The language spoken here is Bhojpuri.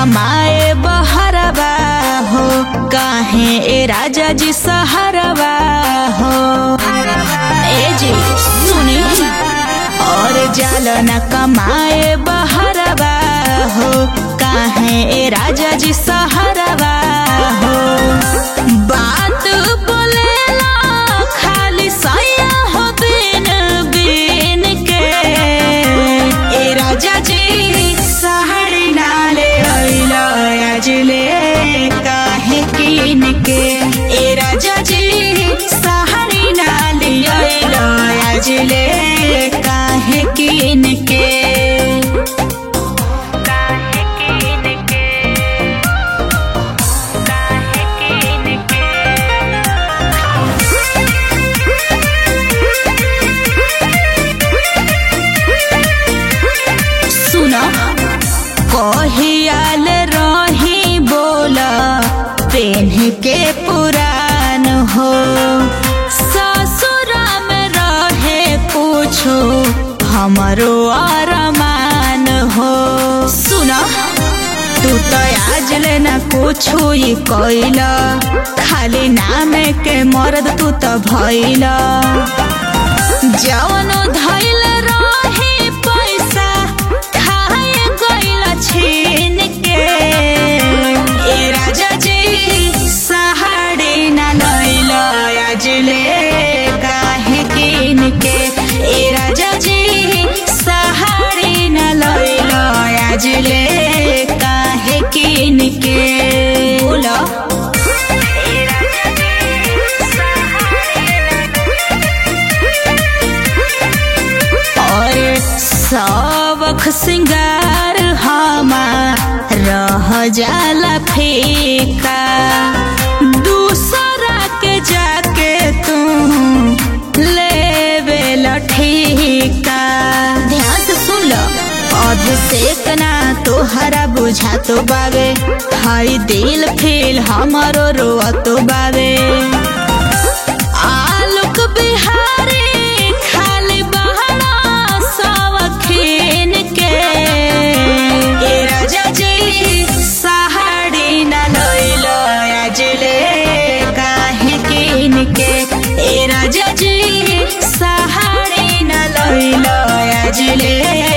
कमाए बहरवा हो काहे ए राजा जी सहरवा हो ए जी सुनी और जाल न कमाए बहरवा हो काहे ए राजा जी सहरवा हो बात बोलेला खाली सैया हो बिन बिन के ए राजा जी सहरी नाले अइला अजले काहे किन के ए राजा जी सहरी नाले अइला अजले काहे किन के काहे किन के काहे किन के सुन कहियाल रही बोला पेन्ह के पुरान हो ससुरा में रहे पूछो हमरो अरमान हो सुन तू तो आज लेना कुछो ही कैला खाली नाम के मर्द तू तो भैला जवन धैल रही पैसा खाए गइल छीन के ए राजा जी सहारे न लैल अजले काहे किन के ए राजा जी सहारे न लैल अजले काहे किन के बोला और सबख सिंगार हमार रह जाला फीका दूसरा के जाके तू लेवे लठीका ध्यान से सुन लो अभिषेक ना तोहरा बुझा तो बावे हाई दिल फील हमारो रोआ तो बावे आलोक बिहारी खाली बहना सवखीन के ए राजा जी सहारी न लैल अजले काहे किन के ए राजा जी सहारी न लैल अजले